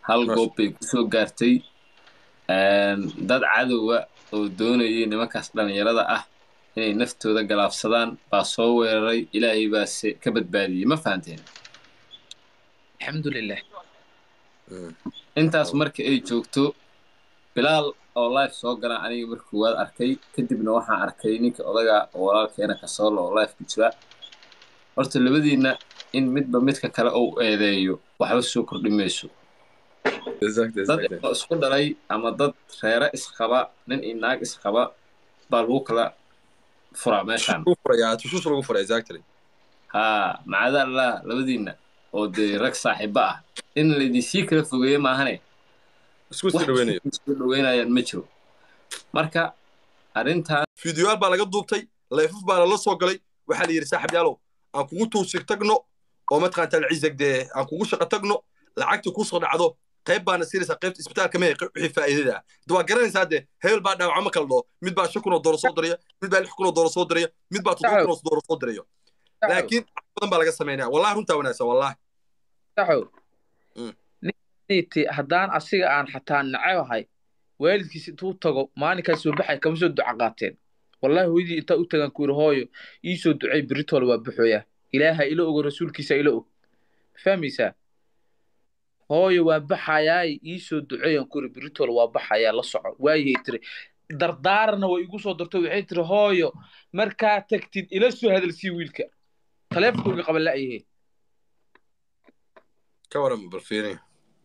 hal Masha- goob bay kusoo gaartay dad cadowa oo doonayay nimankaas dhallinyarada ah inay naftooda galaafsadaan baa soo weeraray ilaahay baa se ka badbaadiyey ma fahanteen alxamdulilah Mm. intaas marka ay joogto bilaal oo life soo gala aniga markii waad arkay kadibna waxaan arkay ninka odaga oo walaalkeena kasoolo oo life ku jira horta labadiinna in midba midka kale uu eedeeyo waxba soo kordhi mayso Exactly, dad exactly. oo isku dhalay ama dad reere isqaba nin iyo naag isqaba baa lagu kala furaa meeshaan Lagu furayaa, tushuus lagu furaa, exactly. haa macadaallah labadiinna oo dee rag saaxiiba ah in laydinsii kala fogeeye maahane Isku sii dhaweynayo. isku dhaweynayaan ma jiro marka arrintan fiidiyoyaal baa laga duubtay leefaf baana la soo galay waxaa la yidhi saaxib yaalow aan kugu tuusig tagno oo mataqaanta alciisag dee aan kugu shaqo tagno lacagtii kusoo dhacdo qayb baana siinaysaa qaybta isbitaalka mehe wixii faa'iidada ah de waa garanaysaa dee hebel baa dhaawacmo kala dhoo mid baa shan kun oo doolar soo diraya mid baa lix kun oo doolar soo diraya mid baa toddoba kun oo doolar soo dirayo laakiin wax badan baa laga samaynaya wallahi runtaa wanaagsan wallahi saxow Mm. ninti haddaan asiga aan xataa nacabahay waalidkiis intuu tago maalinkaas soo baxay kama soo duca qaateen wallahi hooyadii intaa u tagaan ku yidhi hooyo ii soo ducay beritoole waa buxooya ilaaha ila ogo rasuulkiisa ila og ma fahmaysaa hooyo waa baxayaay ii soo duceeyaan ku yidhi beritoole waa baxayaa la soco waayay tiri dardaarana way igu soo darto waxay tiri hooyo markaa tagtid ila soo hadalsii wiilka taleefonkooga qaban la'yahe ka waran bal fiirin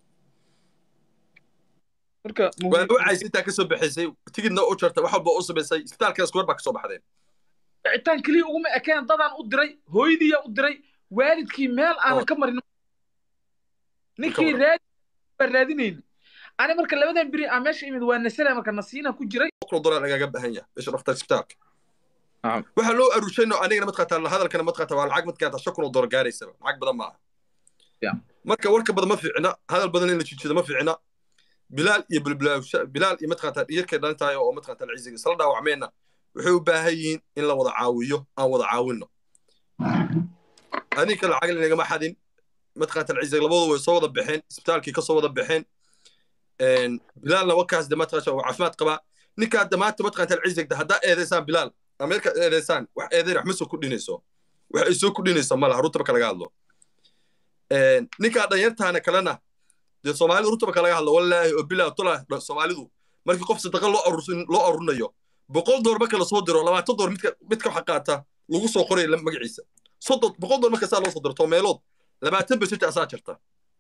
marka waa wacaysa intaa ka soo baxaysay tigidna u jartay wax walba u samaysay isbitaalkana iskuwar baa ka soo baxdeen wicitaan keliya uguma ekeen dadaan u diray hooyadiiyaa u diray waalidkii meel aanan ka marin ninkii waran. raadi baa raadinayna ani marka labadan beri aan meesha imid waa nasala marka nasiina ku jiray boqol dollar lagaga baahan yahay bisha dhaftar isbitaalka Nacam. waxaa loo aruushayno anigana matqaata hadalkana matqaata waa lacag matqaata shan kun oo dollar gaaraysaba lacag badan maaha Ya. marka warka badan ma fiicna hadal badan in la jijido ma fiicna bilaal iyo bilbilaawsha bilaal iyo matqaata dhiyarkay dhalintahay oo matqaata alciisiga isla dhaawacmeenna waxay u baahan yihiin in la wada caawiyo aan wada caawinno adinka lacag inagama xadin matqaata alciisiga labadu way soo wada baxeen isbitaalkii ka soo wada baxeen Een, bilaalna wakaas de matqaata uu caafimaad qabaa ninkaa damaanta matqaata alciisiga haddaa eedaysaan bilaal ameerika eedaysaan wax eedayn wax ma soo kordhinayso wax ay soo kordhinayso ma laha runtaba ka laga hadlo Een, ninkaa dhanyartaana kalena dee soomaalidu runtaba ka laga hadlo wallaahi oo bilaa tola soomaalidu markii qof sadaqa loo aruursin loo aruurinayo boqol door marka lasoo diro labaatan door midka midka waxa qaata lagu soo qoray la- magaciisa soddon boqol door marka saa loo soo diro toomeelood labaatan besita asaa jirta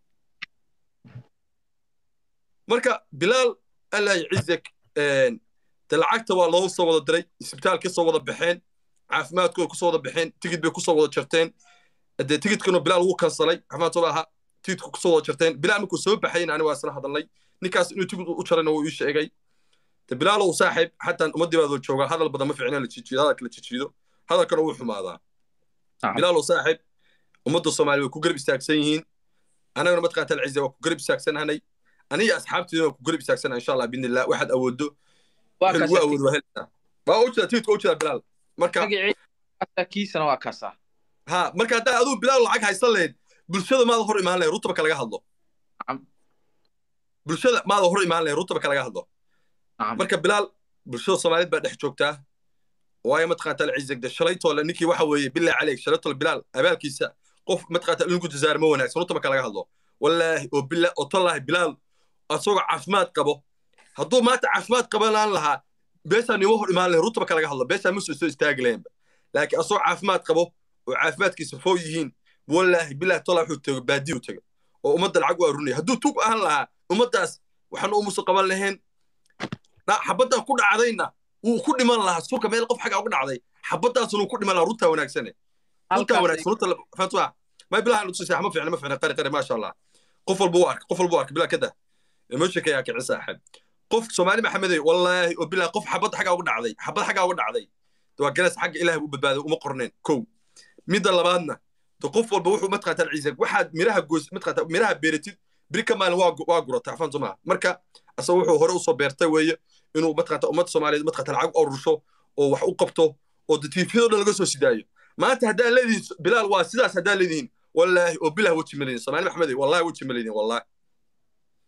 marka bilaal allah yacizak de lacagta waa loo soo wada diray isbitaal ka soo wada baxeen caafimaadkooda kusoo wada baxeen tigid bay kusoo wada jarteen dee tigidkanu bilaal wuu kansalay caafimaadkooda ahaa tigidku kusoo wada jarteen bilaal markuu soo baxayna ani waa isla hadalnay ninkaas inuu tigid u jarayna wuu ii sheegay de bilaalow saaxiib xataa ummaddii baad joogaa hadal badan ma fiicna la jijiido hadalka la jijiido hadalkana wuu xumaadaa Nacam. bilaalow saaxiib ummadda soomaaliya way ku garab istaagsan yihiin anagana matqaata alcize waa ku garab istaagsanhanay aniga asxaabteeda waa ku garab istaagsana insha allah biidnillah waxaad awoodo waa wixii lagu awoodo waa helaysaa waa u jeeda tigidka u jeeda bilaal marka magacii kiisana waa kaasaa ha marka haddaa aduu bilaal lacag haysan lahayd bulshada maada hor imaan lahayd rutaba kalaga hadlo Nacam. bulshada maada hor imaan lahayd rutaba kalaga hadlo Nacam. marka bilaal bulshada soomaaliyeed baa dhex joogtaa waayo matqaata alcizag de shalaytoole ninkii waxa weeye bilaa caleyg shalaytoole bilaal abaalkiisa qof matqaata linku jazaar ma wanaagsan rutaba kalaga hadlo wallaahi oo bila oo tallaahi bilaal asagoo caafimaad qabo hadduu maanta caafimaad qabanaan lahaa beesaan nima hor imaan lahayn rutaba kalaga hadlo beesaan ma soo soo istaagi lahaynba laakiin asagoo caafimaad qabo oo caafimaadkiisa foo yihiin wallaahi bilaah tola wuxuu tego baadiyu tego oo ummadda lacag u arunaya hadduu tug ahaan lahaa ummaddaas waxaan umusu qaban lahayn na- xabaddaa ku dhacdayna wuu ku dhiman lahaa suuka meel qof xagga ugu dhacday xabaddaasuna wuu ku dhiman lahaa runtaa wanaagsane runtaa wanaagsan runta fatwa ma bilaha nutusay ma fiicna ma fiicna qari qari maasha allah qof walba u arka qof walba u arka bilaa kada emotionka yaa kici saaxib qof soomaali maxamedey wallaahi oo bilaa qof xabad xagga ugu dhacday xabad xagga ugu dhacday de waa garas xagga ilaahay u badbaaday uma qorneen kow midda labaadna de qof walba wuxuu matqaata ciise waxaad miraha goys matqaata miraha beeratid biri ka maalin waa gu- waa gurata afaan soo maha marka asaga wuxuu hore usoo beertay weeye inuu matqaata ummadda soomaaliyeed matqaata lacag u arursho oo wax u qabto oo de tiifiyado dhan laga soo sidaayo maanta haddaa leedihiin bilaal waa sidaas haddaa leedihiin wallaahi oo bilah weji malihin soomaali maxamedey wallahi weji malihin wallahi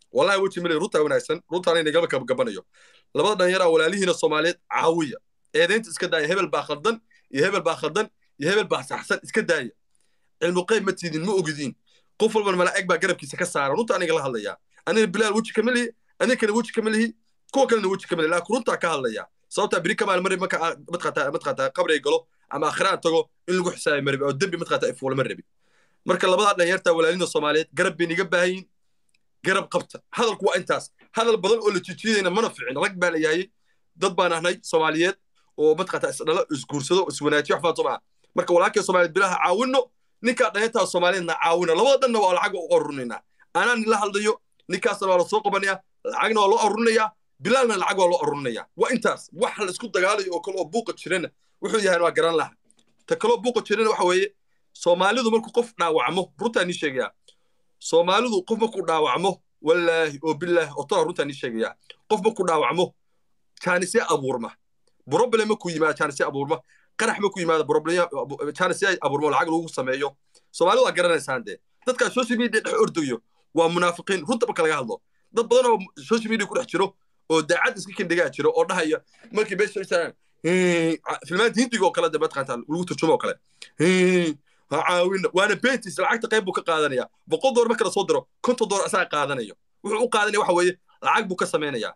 wallahi weji male runtaa wanaagsan runtaana inagama gabanayo labada dhallinyaraa walaalihiina soomaaliyeed caawiya eedaynta iska daaya hebel baa khaldan iyo hebel baa khaldan iyo hebel baa saxsan iska daaya cilmu qayb ma tiidin ma ogidiin qof walban malaa'ig baa garabkiisa ka saara runta aniga la hadlayaa aniga bilaal weji kama lihi aninkana weji kama lihi kuwa kalena weji kama lihi laakiin runtaa ka hadlaya sababtaa biri kamaal mari marka matqataa matqataa qabriga galo ama akhiraan tago in lagu xisaabi ma rabi oo dembi matqataa ifuula ma rabi marka labadaa dhalinyarta walaalina soomaaliyeed garab bay niga baahayin garab qabta hadalku waa intaas hadal badan oo la jijiyadayna mana ficin rag baa la yaayey dad baan ahnay soomaaliyeed oo matqataa isdhalo isguursado iswanaajiyo wax faanto maa marka walaalkay soomaaliyeed bilaha caawinno ninkaa dhalinyartaa soomaaliyeedna caawina labada dhanna waa lacag u arurinayna anaa nila hadlayo ninkaasna waa la soo qabanaya lacagna waa loo arurinayaa bilaalna lacag waa loo arurinayaa waa intaas wax la isku dagaalayo oo kale oo buuqa jirana wuxuu yahay waa garan laha ta kaloo buuqa jirana waxa weeye soomaalidu markuu qof dhaawacmo runtaa nii sheegayaa soomaalidu qof markuu dhaawacmo wallaahi oo bilaahi oo tola runtaa nii sheegayaa qof markuu dhaawacmo jaanisya abuurma problem markuu yimaado jaanisya abuurma qarax markuu yimaado problem jaanisya abuurma lacag lagu sameeyo soomaalidu waa garanaysaan dee dadkaa social media dhex ordayo waa munaafiqiin runta marka laga hadlo dad badan oo social media ku dhex jiro oo daacad iska kindhigaa jiro oo dhahaya markii beesha istaan filmaanta hindiga oo kale de mataqaanta lagu turjumo oo kale ha caawina waana betis lacagta qayb buu ka qaadanaya boqol door marka la soo diro konton door asaga qaadanayo wuxuu u qaadanaya waxa weeye lacag buu ka samaynayaa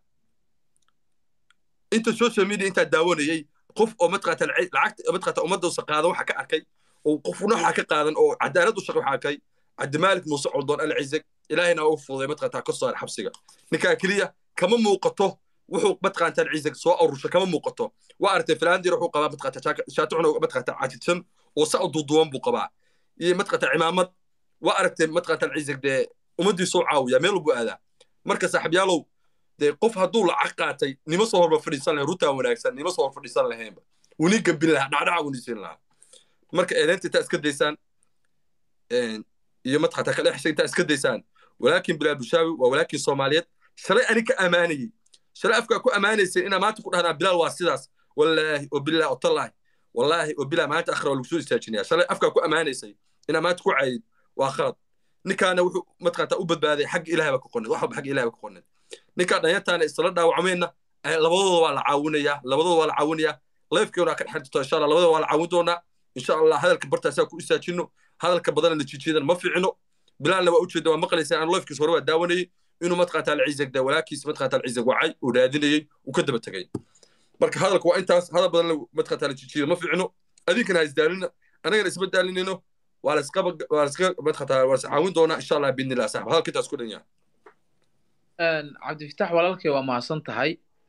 inta social media intaa daawanayay qof oo mataqaata lacagta mataqaata ummadda qaadan waxa ka arkay oo qofna waxa ka qaadan oo cadaalad u shaqo waxa arkay cabdimaalik muuse coldoon alcizeg ilaahayna u fududay mataqaata ka soo xabsiga ninkaa keliya kama muuqato wuxuu mataqaantaan ciisag soo arusha kama muuqato waa aragtay filaandir wuxuu qabaa mataqaata shaatucuna mataqaata cajidsan oo sa duuduwan buu qabaa iyo mataqaata cimaamad waa aragtay mataqaantaan ciisag dee ummaddii soo caawiya meel walbuu aadaa marka saaxiibyaalow dee qof hadduu lacag qaatay nima soo horba fadhiisan lahayn runtaa wanaagsan nima soo hor fadhiisan lahaynba wuni gambin lahaa dhacdhaca wuni siin lahaa marka eedaynta intaa iska daysaan iyo mataqaata kala xishay intaa iska daysaan walaakin bilaal bushaawi waa walaakin soomaaliyeed shalay ani ka ammaanayey shalay afkaa ku ammaanaysay inaa maanta ku dhahdaan bilaal waa sidaas wallaahi oo bilah oo tallaahi wallaahi oo bilah maanta akhra waa lagu soo istaajinaya shalay afkaa ku ammaanaysay inaa maanta ku cayid waa khalad ninkaana wuxuu mataqaata u badbaaday xagga ilahay baa ka qonin wax walba xagga ilahay baa ka qonin ninkaa dhanyartaana isla dhaawacmeenna labadooda waa la caawinayaa labadooda waa la caawinayaa leefkeena ka dhexan jirto insha allah labadooda waa la caawin doonaa insha allah hadalka bartaasaa ku istaajino hadalka badana la jijiyadan ma ficino bilaalna waa ujeeda waa maqlaysaa aan leefkiis hore waa daawanayay inuu mataqaata alcizag da walaakiis mataqaata alcizag wacay uu raadinayay uu ka daba tegay marka hadalka waa intaas hadal badan mataqaata la jijiyo ma ficino adinkana ha isdaalina anagana isma daalinayno waa laisqa waa laisqa mataqaata waa is caawin doonaa insha allah biidnillah saaxib hadalka intaas ku dhan yahay cabdifitax walaalkay waa mahadsan tahay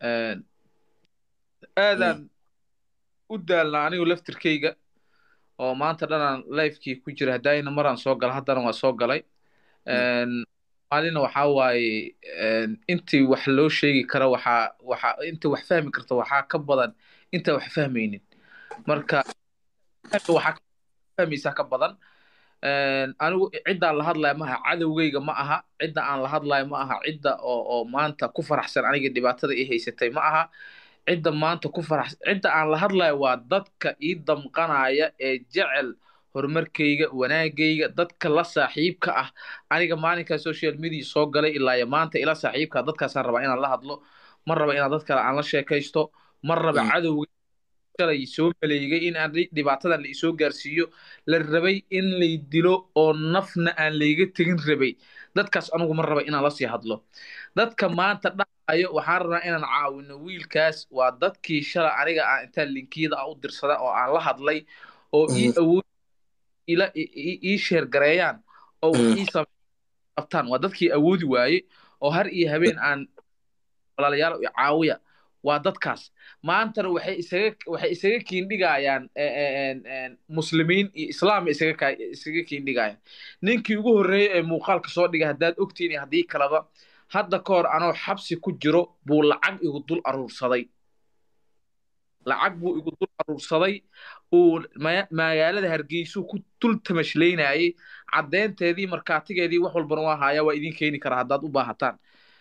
aadaan u daalna anigu laftirkayga oo maanta dhanaan lifekii ku jira haddayna maraan soo gala haddana waa soo galay maalina waxaa waaye intii wax loo sheegi kara waxaa waxa intii wax fahmi karta waxaa ka badan intaa wax fahmaynin marka waxaa fahmaysaa ka badan anigu ciddaan la hadlaya ma aha cadowgayga ma aha cidda aan la hadlayo ma aha cidda oo oo maanta ku faraxsan aniga dhibaatada ii haysatay ma aha cidda maanta ku faraxsan cidda aan la hadlayo waa dadka ii damqanaya ee jecel horumarkayga wanaagayga dadka la saaxiibka ah aniga maalinkaa social media soo galay ilaa iyo maanta ila saaxiibka dadkaasaan rabaa inaan la hadlo ma raba inaan dad kale aan la sheekaysto ma raba cadowga shalay soo maleegay in aan dhibaatadan la isoo gaarsiiyo la rabay in lay dilo oo nafna aan layga tegin rabay dadkaas anugu ma raba inaan lasii hadlo dadka maanta dhahayo waxaan rabnaa inaan caawino wiilkaas waa dadkii shalay aniga aan intaan linkiyada ah u dirsada oo aan la hadlay oo ii awood ila ii sheergareeyaan oo wax ii qabtaan waa dadkii awoodi waaye oo har iyo habeen aan walaalayaal caawiya waa dadkaas maantana waxay isaga waxay isaga kiindhigayaan muslimiin iyo islaam isaga isaga kiindhigayaan ninkii ugu horreeyey ee muuqaalka soo dhigay haddaad ogtiin iyo haddii kaleba hadda ka hor anoo xabsi ku jiro buu lacag igu dul aruursaday lacag buu igu dul aruursaday uu magaalada hargeysuu ku dul tamashlaynayay caddeynteedii markaatigeedii wax walbana waa haaya waa idiin keeni karaa haddaad u baahataan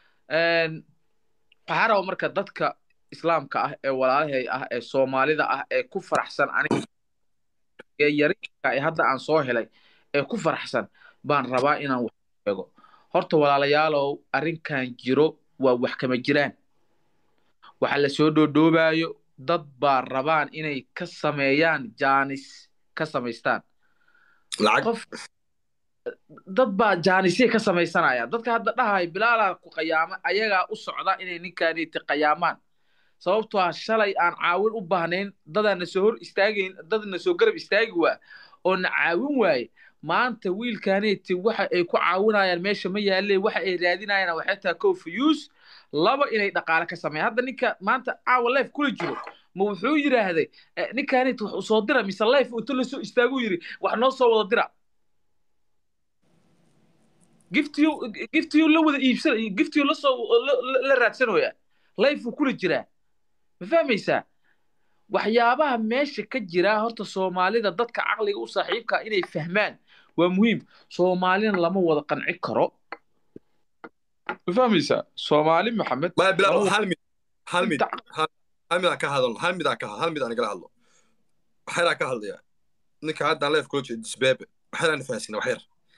waxaa raba marka dadka islaamka ah ee walaalahay ah ee soomaalida ah ee ku faraxsan aniga ee yarinka ee hadda aan soo helay ee ku faraxsan baan rabaa inaan wax sheego horta walaalayaalow arrinkan jiro waa wax kama jiraan waxa la soo dhoodhoobaayo dad baa rabaan inay ka sameeyaan jaanis ka samaystaan lacag qof dad baa jaanisye ka samaysanaya dadka hadda dhahay bilaalaa ku qayaama ayagaa u socda inay ninkaaniti qayaamaan sababtoo ah shalay aan caawin u baahnayn dadaana soo hor istaagayn dadna soo garab istaagi waa oo na caawin waaye maanta wiilkaaniti waxa ay ku caawinayaan meesha ma yaalle waxa ay raadinayaan waxay tahay kow fuyuus laba inay dhaqaale ka sameeyaan hadda ninka maanta caawa life kula jiro ma wuxuu yidhaahday eh, ninkaaniti wax u soo dira mise life inta la soo istaaguu yidhi wax noo soo wada dira giftiyu giftiyu la wada iibsan giftiyu la soo la- la- la raadsanoya life uu kula jiraa ma fahmaysaa waxyaabaha meesha ka jira horta soomaalida dadka caqliga u saaxiibka inay fahmaan waa muhiim soomaalina lama wada qanci karo ma fahmaysaa soomaali maxamed maya bilaal lama hal mid hal mid inta- hal mid aan ka hadalno hal mid aan ka hal mid aan igala hadlo waxyaraan ka hadlaya ninka haddaan leef kula jeedo disbeebe waxyaraan fahansina waxyar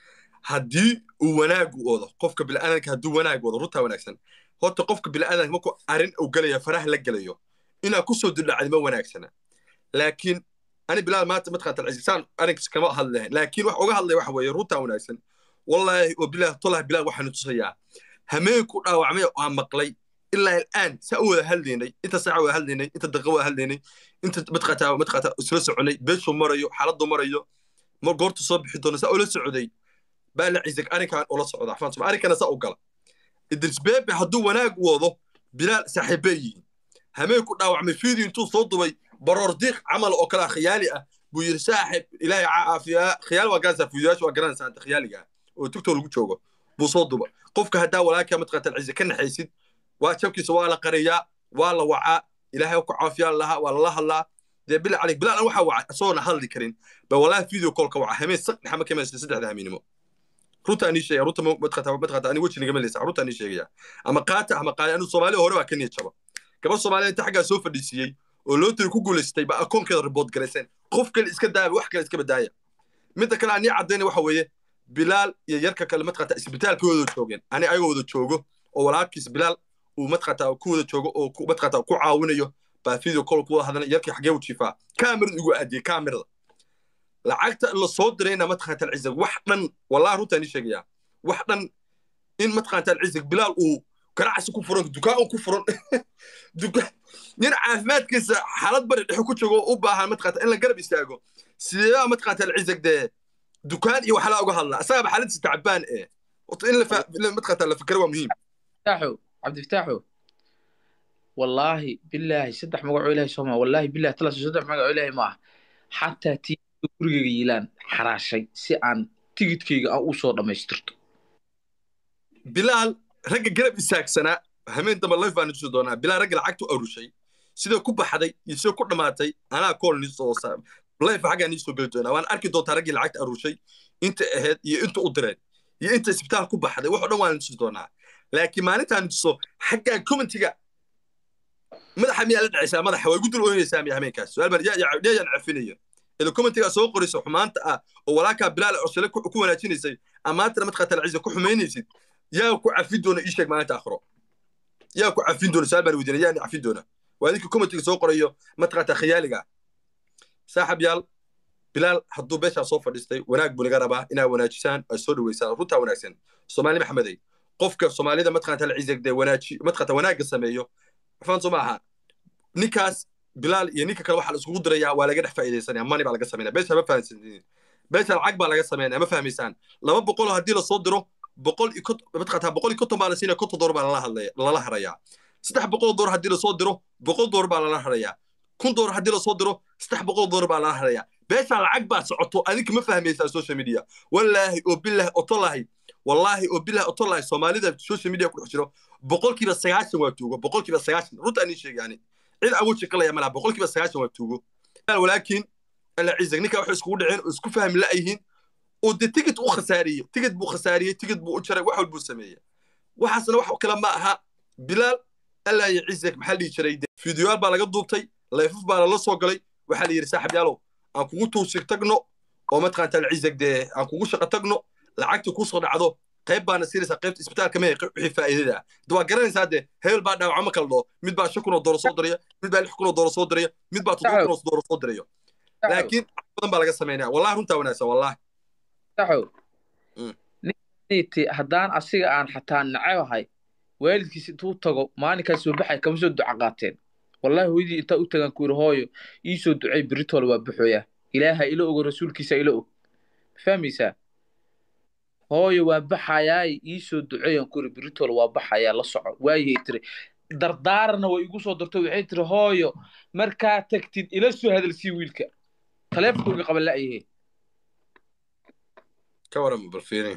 haddii uu wanaagu wado qofka bilaadanka hadduu wanaag wado runtaa wanaagsan horta qofka bilaadanka markuu arrin uu gelayo faraha la gelayo inaa kusoo duldhacdi ma wanaagsana laakiin ani bilaal maanta mataqaanta alcisaan arrinkiis kama hadli lahayn laakiin wax uga hadlaya waxa weeye runtaa wanaagsan wallaahi oo bilaah tolah bilaal waxaanu tusayaa hameenku dhaawacmay oo aan maqlay ilaa al'aan saa u wada hadlaynay inta saaca wada hadlaynay inta daqiiqa wada hadlaynay inta mataqaata mataqaata isla soconay beeshuu marayo xaaladdu marayo ma goortu soo bixi doono saa ula socday baa la cisig arrinkan ula socda afaan soma arrinkana saa u gala idris beebe hadduu wanaag wado bilaal saaxiibbay yihiin hameenku dhaawacmay fiidii intuu soo dubay baroor diiq camal oo kale khiyaali ah buu yidhi saaxib ilaahay caafiyaa khiyaal waa garanaysaa fiidiyaasha waa garanaysaa anta khiyaaliga ah oo tugtoo lagu joogo buu soo duba qofka haddaa walaalkaa mataqaata alcize ka naxaysid waa jabkiisa waa la qariyaa waa la wacaa ilaahay ku caafiyaan lahaa waa lala hadlaa dee bila cali bilaal waxaa wacay isagoona hadli karin ba walaahi video callka waca hameen saq dhaxa ma kamaysa saddexda hamiinimo runta ani sheegaya runta matqata matqata ani weji nagama leysa runta ani sheegaya ama qaata ama qaali anu soomaaliya hore baa ka niyad jaba gabadh soomaaliya inta xaggaa soo fadhiisiiyey oo loo tiri ku guulaystay ba akoonkeeda report garayseen qof kale iska daaya wax kale iska badaaya midda kale ani caddayna waxa weeye bilaal iyo yarka kale matqata isbitaalka wada joogeen ani ayagoo wada joogo oo walaalkiis bilaal uu matqata ku wada joogo oo ku- matqata ku caawinayo baa video call ku wada hadlana yarkii xagee u jiifaa kaamirada igu aadiyey kaamirada lacagta la soo dirayna matqata alcizag wax dhan wallahi runtaan ii sheegaya wax dhan in matqata alcizag bilaal uu ganacsi ku furan dukaan uu ku furan dukaan nin caafimaadkiisa xaalad bari dhexe ku joogo oo u baahan matqata in la garab istaago sideedaa matqata alcizag dee dukaan iyo waxlaa uga hadla asagaba xaaladdiisa tacbaan ee horta in la fa- in la- matqata la fikra waa muhiim فتاحو عبد الفتاحو والله بالله صدح مقعو إلهي سوما والله بالله تلا صدح مقعو إلهي ما حتى تي gurigayga yilaan xaraashay si aan tigidkayga aan u soo dhammaystirto bilaal ragga garab istaagsanaa hameen dambe life baan tusi doonaa bilaal ragga lacagtu arushay sidoo ku baxday iyo sidoo ku dhammaatay anaa kool nii soo sa life xaggaa nii soo geli doonaa waan arki doontaa raggii lacagta arushay inta ahayd iyo inta u direen iyo inta isbitaal ku baxday wax oo dhan waan tusi doonaa laakiin maalintaan tuso xaggaa commentiga madaxa miyaa la dhacaysaa madaxa way gu dul ooynaysaa miya hameenkaas su-aal baan yaa- yaa- yaan cafinaya ila commentigaa soo qoraysa xumaanta ah oo walaalkaa bilaal cosale ku ku wanaajinaysay amaantana matqaata alciisa ku xumaynaysid yaa ku cafin doona ii sheeg maalinta akhro yaa ku cafin doona su-aal baan weydiinay yaa ni cafin doona waa idinka commentiga soo qorayo matqaata khiyaaliga saaxib yaal bilaal hadduu beeshaa soo fadhiistay wanaag buu naga rabaa inaa wanaajisaan ay soo dhaweysaan runtaa wanaagsan soomaali maxamedey qofka soomaalida matqaata alciisag dee wanaaji matqaata wanaagga sameeyo faan soo maaha ninkaas bilaal iyo ninka kale waxaa la iskugu dirayaa waa laga dhex faa'iidaysanaya mani baa laga sameynaya beesha ma fahamsantiin beesha lacag baa laga sameynaya ma fahmaysaan laba boqol haddii lasoo diro boqol iyo kont- matqataa boqol iyo konton baa la siinaya konton door baa lala hadlaya lala harayaa saddex boqol door haddii lasoo diro boqol door baa lala harayaa kun door haddii lasoo diro saddex boqol door baa lala harayaa beesha lacag baa socoto adinka ma fahmaysaa social media wallaahi oo bilaahi otolahi wallaahi oo bilaahi otolahi soomaalida social media ku dhex jiro boqolkiiba sagaashan waa tuugo boqolkiiba sagaashan runta anii sheegaani cid aan weji qalaya malaha boqolkiiba sagaashan waa tuugo walaakiin alla cizag ninka waxay iskugu dhaceen oo isku fahmi la'yihiin oo dee tigid u khasaariyey tigid buu khasaariyey tigid buu u jaray wax walbuu sameeyey waxaasna wax kale ma aha bilaal allaa iyo cizag maxaa dhihi jiray dee fiidiyoyaal baa laga duubtay layfaf baa lala soo galay waxaa la yidhi saaxib yaalow aan kugu tuusig tagno oo mataqaanta alcizag dee aan kugu shaqo tagno lacagta kusoo dhacdo qayb baana siinaysaa qaybta isbitaalka mehe wixii faa'iidada ah de waa garanaysaa de hebel baa dhaawacmo kala dhoo mid baa shan kun oo dooro soo diraya mid baa lix kun oo dooro soo diraya mid baa toddoba kun oo dooro soo dirayo laakiin badan baa laga samaynaya wallahi runtaa wanaagsan wallahi saxow ninti haddaan asiga aan xataa nacebahay waalidkiis intuu tago maalinkaas soo baxay kama soo duca qaateen wallahi hooyadii intaa u tagaan ku yidhi hooyo ii soo ducay beritool waa buxooya ilaaha ila ogo rasuulkiisa ila og ma fahmaysaa hooyo waa baxayaay ii soo duceeyaan ku yidhi beritool waa baxayaa la soco waayay tiri dardaarana way igu soo darto waxay tiri hooyo markaa tagtid ila soo hadalsii wiilka taleefonkooga qaban la'yahe ka waran balfiini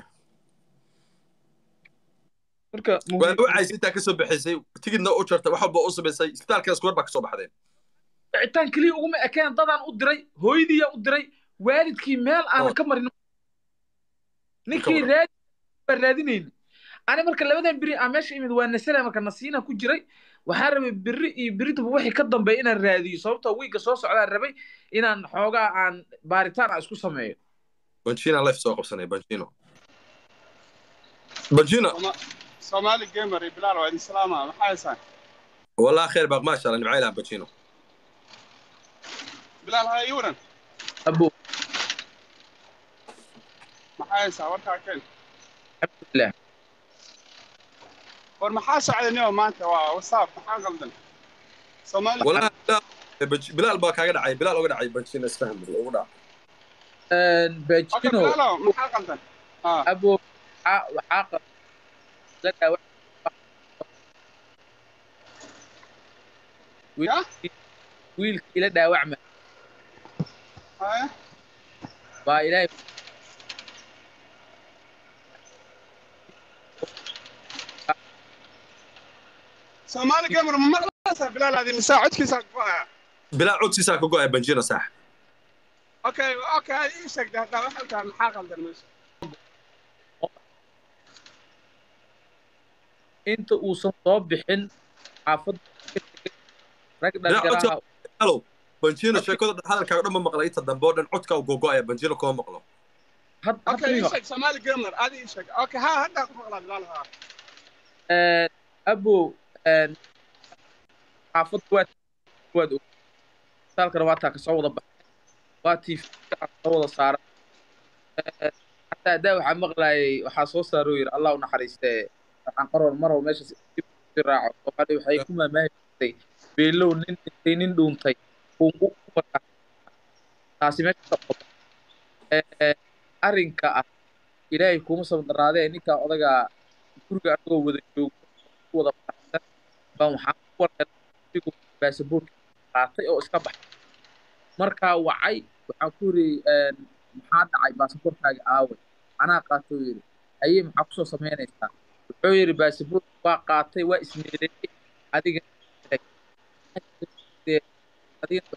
marka waa wacaysa intaa kasoo baxaysay tigidna u jartay wax walba u samaysay isbitaalka iskuwar baa kasoo baxdeen wicitaan keliya uguma ekeen dadaan u diray hooyadiiyaa u diray waalidkii meel aanan ka marin ninkii raadi baan raadinayni ani marka labadan beri aan meesha imid waa nasara marka nasiina ku jiray waxaa rabay beri iyo beritaba wixii ka dambeeya inaan raadiyo sababtoo wiigga soo socdaan rabay inaan xoogaa aan baaritaan aan isku sameeyo banjina life soo qabsanay banjino banjina soomaali gamer iyo bilaal waa idin salaama maxaa haysaan والله خير باق ما شاء الله نبعي لها باتشينو bilaal ha ii waran abo maxaa haysaa warkaa keen alxamdulilah war maxaa socday nio maanta waa wasaab maxaa qaldan soomaali والله لا بج- بلال باك هاقد عاي بلال هاقد عاي باتشينو اسفهم بالأوضاع okay bajino bilaalo maxaa qaldan ah abo waxaa waxaa qaba la dhaawac ya wiilkii la dhaawacma haya baa ilaahay soomaali gamer ma maqlaysaa bilaal adi misaa codkiisa go'aya بلال عود سيسا كوكو بنجينو صح okay okay ha ii sheegda haddaa waxay tahay maxaa qaldan meesha inta uusan soo bixin xaafadda rag dhalinyaraha هلو بنجينو شيكو هذا كان دم مقلا انت دمبو دن عودكا وغوغو يا بنجينو كو مقلو had okay hadda ii ima sheeg soomaali gamer adi ii sheeg okay ha haddaa ku maqlaa bilaal ha abo xaafadda waad waad og saalkana waa taa kasoo wada baxay waa tv soo wada saaran hataa haddaa waxaa maqlaayay waxaa soo saaroo yidhi allah u naxariistee waxaan qaroon marow meesha si si raaco soomaali waxay ku maamaahi jirtay beelow nin dhintay nin dhuuntay uun u wadaa taasi meesha ka qodo arrinka ah ilaahay kuma sabdaraadee ninkaa odagaa guriga anagoo wada joogo ku wada faraxsan baan waxaan ku warqasigu baasaboorka qaatay oo iska baxay markaa wacay waxaan ku yidhi maxaa dhacay baasaboorkaaga aaway anaa qaatay oo yidhi ayey maxaa kusoo samaynaysaa wuxuu yidhi baasaboorka waa qaatay waa ismeeleeyey adiga adiga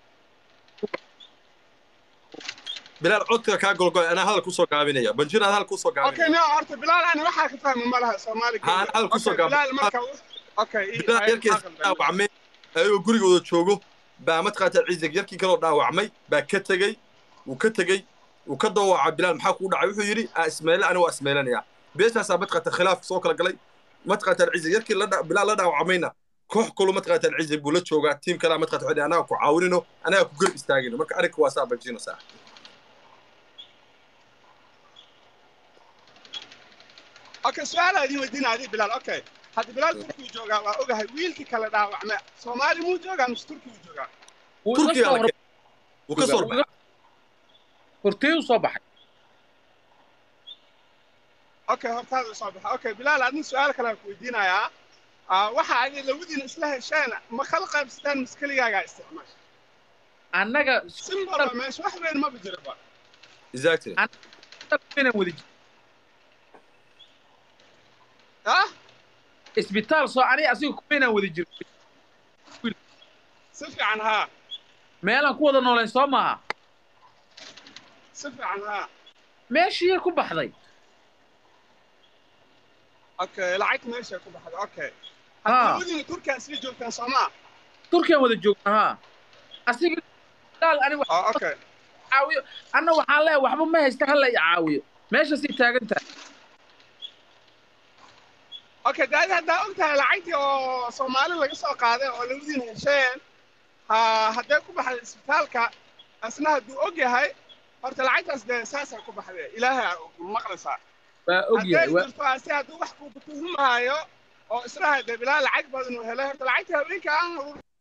بلال عودكا كا غوغو انا هذا كوسو قابينيا بنجينو هذا كوسو okay قابينيا nio horta bilaal ani waxaa ka fahmi ma laha soomaali Ha, gamer hal ku soo Okay, gaab- bilaal marka okay ii بلال haya يركي maxaa qaldan dhaawacmay ayuu gurigooda joogo baa mataqaata ciisig yarkii kaloo dhaawacmay baa ka tegey wuu ka tegey wuu ka dawaca bilaal maxaa kuu dhacay wuxuu yidhi aa ismeele ani waa ismeelanaya beeshaasaa mataqaata khilaaf soo kala galay mataqaata ciisig yarkii la dha- bilaal la dhaawacmayna koox kulu mataqaata ciisig buu la joogaa tiim kalaa mataqaata waxay anaga ku caawinino anaga ku garab istaagino marka arrinka waa saa banjino saa okay su-aala idin weydiina adi bilaal okay hadda bilaal turkiyuu joogaa waa ogahay wiilkii kale dhaawacme soomaali muu joogaa mise turkiyuu joogaa wuu iga turkiga soo la hor- keenay wuu ka soo baxay hortee u soo baxay okay hortaada soo baxa okay bilaal adin su-aal kale aan ku weydiinayaa Ah, waxa adi labadiina isla hesheen ma kala qaybsateen mise keligaagaa isticmaasha annaga simbalba meesha wax weyn maba jiraba exactly inaan wada jiro ah isbitaal soo aniga asiga kuma inaan wada jiro si fiican haa meelaan ku wada noolayn soo maaha si fiican haa meeshii ku baxday okay lacagta meesha ku baxda okay Ah. hadda labadiina turkiyaa isla joogtaan soomaa turkiyan wada joogna haa asiga isbitaal aniga wax ah okay caawiyo anna waxaan leeyahay waxba ma haysta hala i caawiyo meeshaasay taagan tahay okay daadi haddaa og tahay lacagtii oo soomaali laga soo qaaday oo labadiina hesheen ha hadday ku baxday isbitaalka asna hadduu og yahay horta lacagtaas dee saasay ku baxday ilaahay maqlaysaa waa og yahay hadday waa jirto ase hadduu wax ku tuhumaayo oo israha dee bilaa lacag badan uu helay horta lacagtii haweenka aan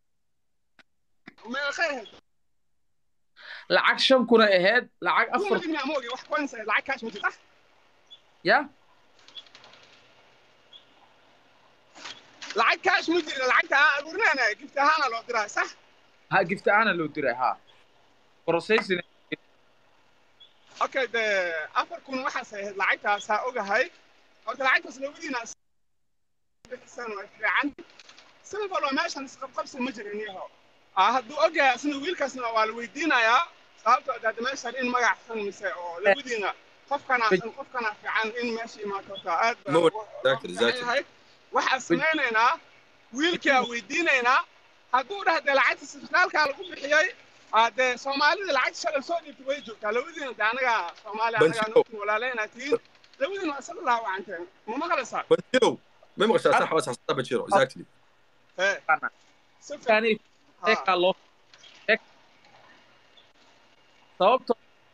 meeqay ahayd lacag shan kuna ahayd lacag afar kumadina ama ogi wax coins ahayd lacag kaash ma jirta ya lacag kaash ma jirta lacagta aan aruurinayna gift ahaana loo diraa sax ha gifta aana loo diray ha processing okay dee afar kun waxaas ahayd lacagtaas ha ogahay horta lacagtaas labadiina bixisan way fiican simple oo meeshan isqabqabsi ma jirin yaho ah hadduu ogyahay asna wiilkaasna waa la weydiinayaa sababtoo daada meeshan in magac xun mise oo labadiina qofkana xun qofkana fiican in meesha imaato horta aad baa Ma loogu- exactly, loogu fiican exactly. yahay waxaan samaynaynaa wiilkaa weydiinaynaa hadduu dhahde lacagta isbitaalkaa lagu bixiyey aa dee soomaalida lacagta shalay soo dhiibtay way joogtaa labadiina de anaga soomaali anagaa Banjiro. nogtiin walaaleyna tihiin labadiina waa isla laawacanteen ma maqlaysaa banjiro ma maqashaa sax waa saxsataa banjiro exactly ee si fiican yani ha. sheekaa loo sheeg sababto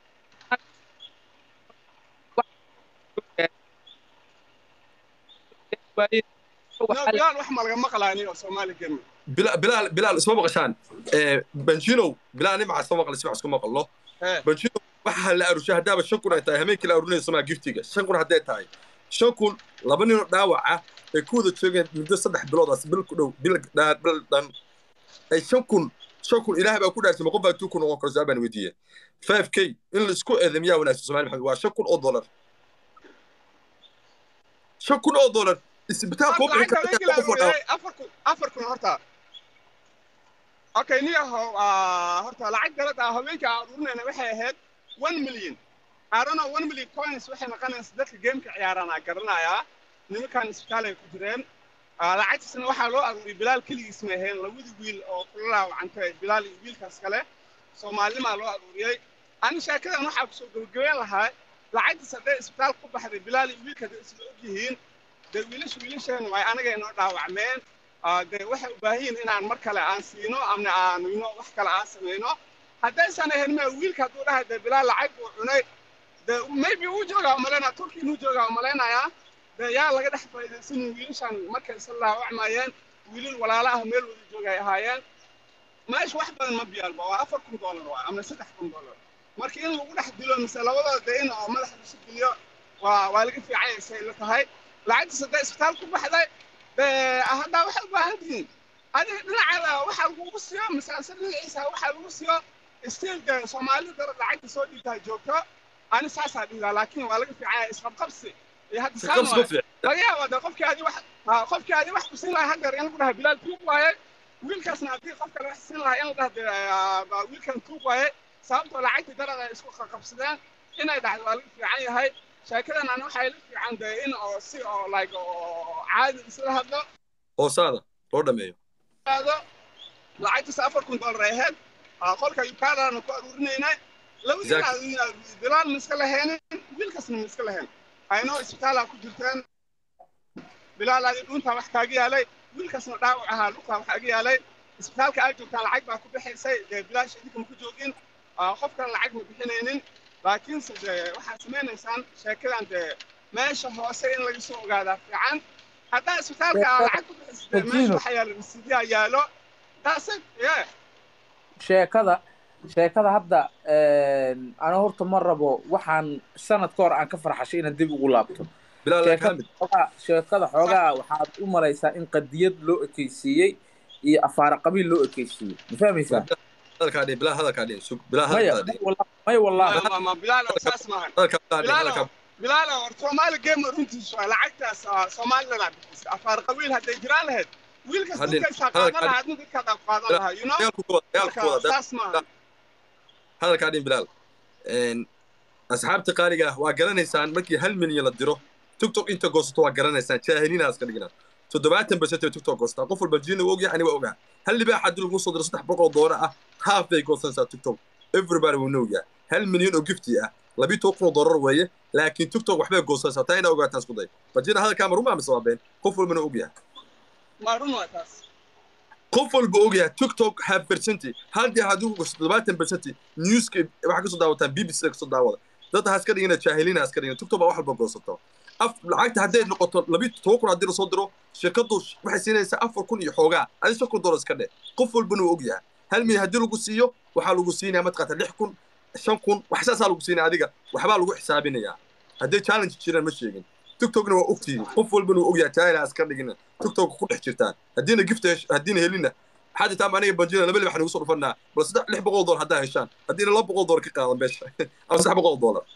No, bilaal wax ma laga maqlaani oo soomaali gemi bilaal bilaal bilaal isma maqashaan Eh, banjiro bilaal nimca isma maqal si wax isku maqalno ee banjiro waxa la arushay haddaaba shan kun ay tahay habeenkii la arurinayso maa giftiga shan kun hadday tahay shan kun laba ninoo dhaawac ah ay ku wada joogeen muddo saddex biloodaas bil ku dhow bil dhan bil dhan ay shan kun shan kun ilaahay baa ku dhaarsay qof baa tuu kun noqon karo su-aal baan weydiiyey five k in la isku eedamiyaa wanaagsan soomaali maxamed waa shan kun oo dollar shan kun oo dollar isbitaal koo bixin lacagta habeenkii la karta qof oo dhaawac aruuriyey afar kun afar kun horta okay niyaho ah, horta lacag dalad ah habeenkii aan aruurinayna waxay ahayd one million I don't know one million coins waxay noqonaysa dadka gameka ciyaarana garanayaa nimankan isbitaal ay ku jireen Ah, lacagtaasna waxaa loo aruuriyey bilaal keligiis ma ahayn labadii wiil oo kula laawacantay bilaal iyo wiilkaas kale soomaalinimaa loo aruuriyey ani sheekadan waxaa kusoo gabagabeyn lahaa lacagtaas hadday isbitaal ku baxday bilaal iyo wiilka hadday isla og yihiin dee wiilasha wiilasheen way anaga inoo dhaawacmeen Ah, dee waxay u baahan yihiin inaan mar kale aan siino amna aan ino wax kale aan samayno haddaysan ahayn ma wiilka hadduu dhahay dee bilaal lacag buu cunay dee maybe uu joogaa umalaynaya turki inuu joogaa umalaynayaa dee yaa laga dhex faa'iidaysanin wiilashan markay isla laawacmayeen wiilal walaala ah meel wada jooga ay ahaayeen meesha wax badan ma biyaalba waa afar kun doolar waa amna saddex kun doolar marka in lagu dhex dilo mise labadooda dee in oo madaxa lasu geliyo waa waa laga fiican yahay say la tahay lacagtaas hadday isbitaal ku baxday dee haddaa waxay u baahan tihiin adiga dhinacaada waxaa lagugu siiyo mise ase dhinaciisa waxaa lagu siiyo stiil dee soomaalida darad lacagta soo dhiibtaa joogto ani saasaa dhigaa laakiin waa laga fiican yahay isqabqabsi iyo hadda si saan qabsi ma waaye fiican laga yaabaa dee qofkii adi wax ha, qofkii adi wax ku siin lahaa haddeer in lagu dhaha bilaal tuug waaye wiilkaasna haddii qof kale wax siin lahaa in la dhaha dee ah, baa wiilkan tuug waaye sababtoo lacagtii darad ay isku qaqabsadeen inay dhacdo waa laga fiican yahay sheekadan ani waxay la fiican dee in oo si oo like oo caadi isla hadlo hoosaada loo dhameeyo aado lacagtiisa afar kun doolar ay ahayd Ah, qolka ukaadana ku aruurinaynay labadiina bilaal ma iska lahaynin wiilkaasna ma iska lahayn aynoo isbitaalaa ku jirteen bilaal adi dhuuntaa wax kaaga yaalay wiilkaasna dhaawac ahaa lugtaa wax kaaga yaalay isbitaalka aad joogtaan lacag baa ku bixaysay dee bilaash idinka ma ku joogin Ah, qof kale lacag ma bixinaynin laakiinse dee waxaad samaynaysaan sheekadan dee meesha hoose in laga soo ogaadaa fiican haddaa isbitaalka aa lacag ku bixisay dee meesha waxa yaalo risiidyaa yaalo that's it yeah sheekada sheekada hadda ana horta ma rabo waxaan sanad ka hor aan ka farxashay inaad dib ugu laabto bilaal laa sheekada kaamid xoogaa sheekada xoogaa waxaad u malaysaa in qadiyad loo ekeysiiyey iyo afaara qabiil loo ekeysiiyey ma fahmaysaa hadalkaa dhihin bilaal hadalkaa dhihin sug bilaal maya hadalkaa dhihin may walla- may wallahi ma ma bilaal oo saas maahan hadalkaa bilaal dhihin bilaal hadalkaa bilaal oo soomaali game runtiisu waa lacagtaas ah, soomaalida bixisay afaar qabiil hadday jiraan lahayd wiilkas Hadin- dadkaysaa hadal- qaadan lahaa adna dadkaadaa qaadan lahaa you know dagaalku ka wada dagaalku ka marka wada saas maahan hadalkaa dhihin bilaal Een, asxaabta qaaliga ah waa garanaysaan markii hal milyan la diro tiktok inta goosato waa garanaysaan jaahiliina iska dhignaa toddobaatan basatay tiktok goostaa qof walba jiina ogyahay aniga ogaa hal libaax haddii lagu soo diro saddex boqol oo doolar ah haaf bay goosanaysaa tiktok everybody wuu know yahay hal milyan oo gifti ah labii toban kun oo dollar weeye laakiin tiktok waxbay goosaysaa taa inaa ogaataan isku day bajina hadalkaa ma rumaa mise waa been qof walbana og yahay ma run waa taas qof walba og yahay tiktok half percenti haddii haddii ku gosto todobaatan percenti newska waxaa kasoo daawataan b b c kasoo daawada dad ha iska dhigina jaahiliin ha iska dhigina tiktok baa wax walba goosato af lacagta hadday noqoto labii toban kun haddii lasoo diro shirkadu waxay siinaysaa afar kun iyo xoogaa adi shan kun dollar iska dhe qof walbana uu og yahay hal milyan haddii lagu siiyo waxaa lagu siinaya matqaata lix kun shan kun wax saasaa lagu siinaya adiga waxbaa lagu xisaabinayaa hadday challenge jiraan ma sheegin tiktokna waa ogtihiin qof walbana uu ogyahay jaahil ha iska dhigina tiktok ku dhex jirtaan haddiina gift haddiina helina waxaa jirtaa aniga banjina laba libax nagu soo dhufanaa bal saddex lix boqol dollar haddaa heshaan haddiina laba boqol dollar ka qaadan beesha ama saddex boqol dollar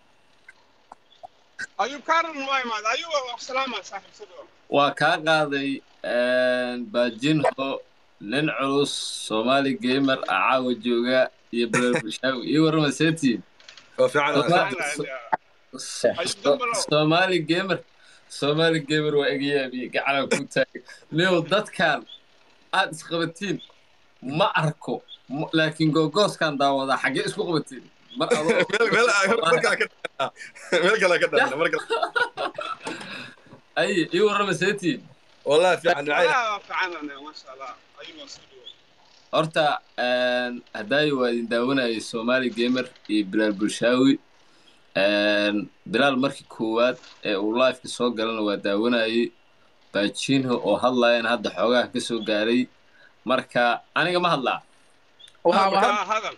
ayuub kaaran waa imaada ayuub waa salaama saaxiibsadoo waa kaa qaaday baajinho nin culus soomaali gamer ah caawa jooga iyo belel bushaawi iyo warrama seetiin waa fiican soomaali gamer soomaali gamer waa egayaabiye gacana ku taagay niyow dadkan aad isqabatiin ma arko laakiin googooskan daawadaa xaggee isku qabatiin mar meel kale ka dhana mar kale ay ii warrama seetiin wallahi fiican waa fiicanane maasha allah ayuub waa soo dhawo horta haddaayo waa idin daawanayay soomaali gamer iyo bilaal bulshaawi bilaal markii koowaad ee uu lifeka soo galana waa daawanayay baajinho oo hadlayana hadda xoogaha ka soo gaaray marka aniga ma hadlaa hadal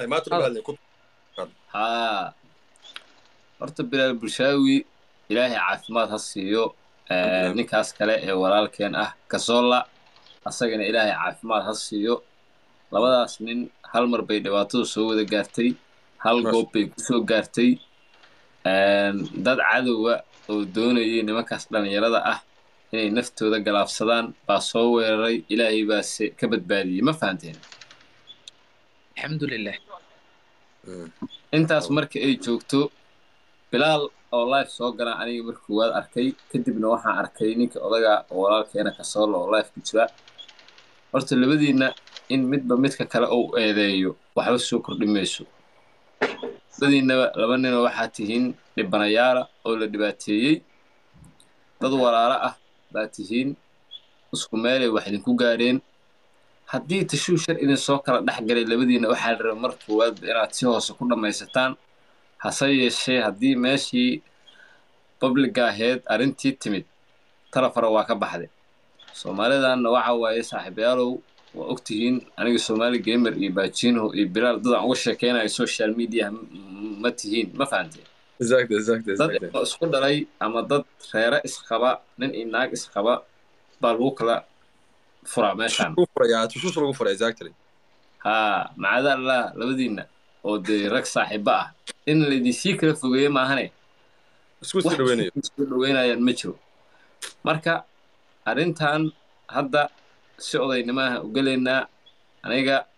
haa horta bilaal bulshaawi ilaahay caafimaad ha siiyo ninkaas kale ee walaalkeen ah kasoola asagana ilaahay caafimaad ha siiyo labadaas nin hal mar bay dhibaatadu soo wada gaartay hal goob bay ku soo gaartay dad cadowa oo doonayay nimankaas dhallinyarada ah inay naftooda galaafsadaan baa soo weeraray ilaahay baase ka badbaadiyey ma fahanteen alxamdulilah intaas marka ay joogto bilaal oo life soo galaan aniga marka koowaad arkay kadibna waxaan arkay ninka odaga oo walaalkeena kasoolo oo life ku jira horta labadiinna in midba midka kale uu eedeeyo waxba soo kordhi mayso labadiinnaba laba ninoo waxaa tihiin dhibanayaala oo la dhibaateeyey dad walaalo ah baa tihiin isku meelay wax idinku gaadheen haddii tashuu shar idin soo kala dhex galay labadiinna waxaa la raba mar koowaadba inaad si hoose ku dhammaysataan hase yeeshee haddii meeshii babliga ahayd arrintii timid talafara waa ka baxday soomaalidanna waxa waaye saaxiibayaalow waa og tihiin aniga soomaali gamer iyo baajinho iyo bilaal dadaan uga sheekeynayo social media ma tihiin ma fahanteen dad oo isku dhalay ama dad reere isqaba nin iyo naag isqaba baa lagu kala furaa meeshaan haa macadaallah labadiinna oo dee rag saaxiibo ah in laydinsii kala fogeeyo maahane isku sii dhaweynayo isku dhaweynayaan ma jiro marka arrintan hadda si odaynimaaha u gelaynaa aniga